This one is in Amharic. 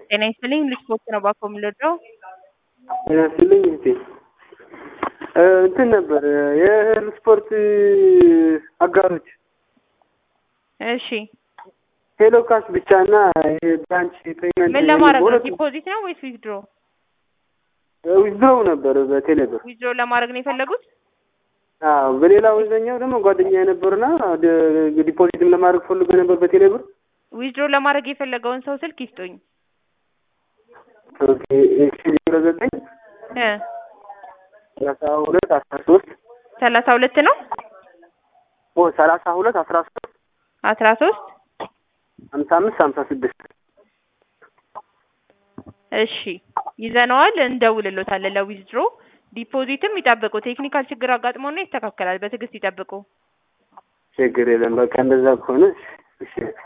ጤና ይስጥልኝ ልስፖርት ነው ባኮ የምልወደው ጤና ይስጥልኝ እህቴ እንትን ነበር የእህል ስፖርት አጋሮች እሺ ሄሎ ካሽ ብቻ እና ብራንች ፔመንት ምን ለማድረግ ነው ዲፖዚት ነው ወይስ ዊዝድሮ ዊዝድሮው ነበር በቴሌብር ዊዝድሮ ለማድረግ ነው የፈለጉት አዎ በሌላ ወዘኛው ደግሞ ጓደኛ የነበርና ዲፖዚትም ለማድረግ ፈልጎ ነበር በቴሌብር ዊዝድሮ ለማድረግ የፈለገውን ሰው ስልክ ይስጡኝ ኦኬ እሺ ዜሮ ዘጠኝ እ ሰላሳ ሁለት አስራ ሶስት ሰላሳ ሁለት ነው ኦ ሰላሳ ሁለት አስራ ሶስት አስራ ሶስት ሀምሳ አምስት ሀምሳ ስድስት እሺ ይዘነዋል እንደውልሎታለን ለዊዝድሮ ዲፖዚትም ይጠብቁ ቴክኒካል ችግር አጋጥሞና ይስተካከላል በትዕግስት ይጠብቁ ችግር የለም በቃ እንደዛ ከሆነ እሺ